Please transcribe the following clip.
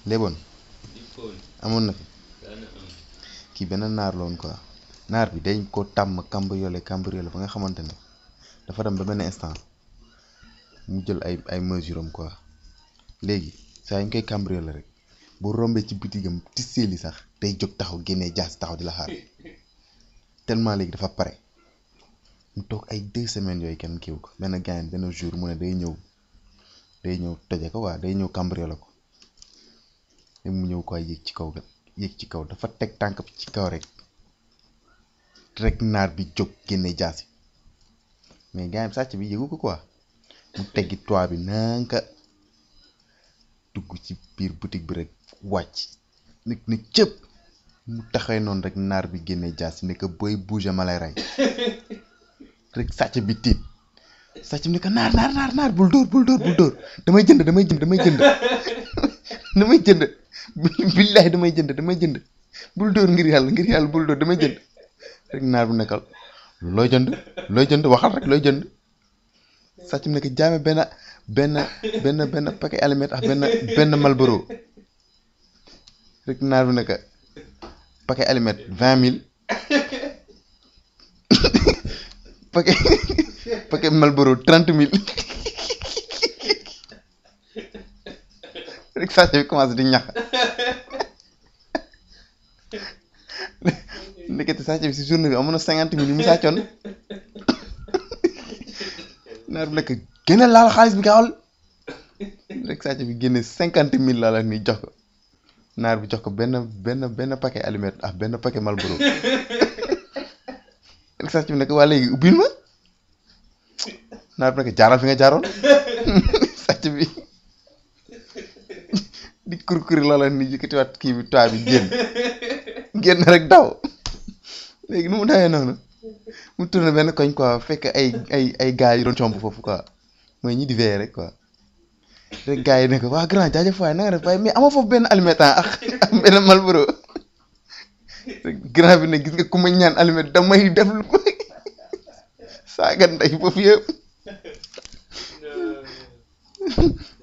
léeboon di fóon amoon na fi daana am kii benn naar la woon quoi naar bi dañ ko tàmm cambriolé cambriolé ba nga xamante ne dafa dem ba benn instant mu jël ay ay mesure am quoi léegi saa yu ñu koy cambriolé rek bu rombee ci bitigam tisseeli sax day jóg taxaw génnee jaas taxaw di la xaar tellement léegi dafa pare mu toog ay deux semaines yooyu kenn kiiw ko benn gaañ benn jour mu ne day ñëw day ñëw toje ko waa day ñëw cambriolé ko léegi mu ñëw quoi yéeg ci kaw ga yéeg ci kaw dafa teg tànk bi ci kaw rek rek naar bi jóg génne jaasi mais gars yi sàcc bi yëgu ko quoi mu teggi toit bi nanka dugg ci biir boutique bi rek wàcc nit ni cëpp mu taxee noonu rek naar bi génne jaasi ne ko booy bouger ma lay rey rek sàcc bi tiit sàcc bi ne ko naar naar naar naar bul dóor bul dóor bul dóor damay jënd damay jënd damay jënd damay jënd billahi damay jënd damay jënd bul dóor ngir yàlla ngir yàlla bul dóor damay jënd rek naar bu nekkal looy jënd looy jënd waxal rek looy jënd sàcc bi ne ko jaame benn benn benn benn paquet aliment ak benn benn Marlboro rek naar bu ne ko paquet aliment vingt mille paquet paquet Marlboro trente mille rek sàcc bi commencé di ñax ndekete sàcc bi si journée bi amoon na cinquante mille yu mu sàccoon naar bi nekk génne laal xaalis bi gaawal rek sàcc bi génne cinquante mille laa la ni jox ko naar bi jox ko benn benn benn paquet aliment ak benn paquet Marlboro rek sàcc bi nekk waa léegi ubbil ma naar bi nekk jaaral fi nga jaaroon sàcc bi di kurkuri loola ni yëkkatiwaat kii bi toit bi génn génn rek daw léegi nu mu dawee noonu mu tourné benn koñ quoi fekk ay ay ay gars yu doon comp foofu quoi mooy ñi di veillé rek quoi rek gars yi ne ko waa grand jaajëf waay na nga def waaye mais amoo foofu benn alimentant ak ak benn Marlboro rek grand bi ne gis nga ku ma ñaan aliment damay def lu ko saaga ndey foofu yëpp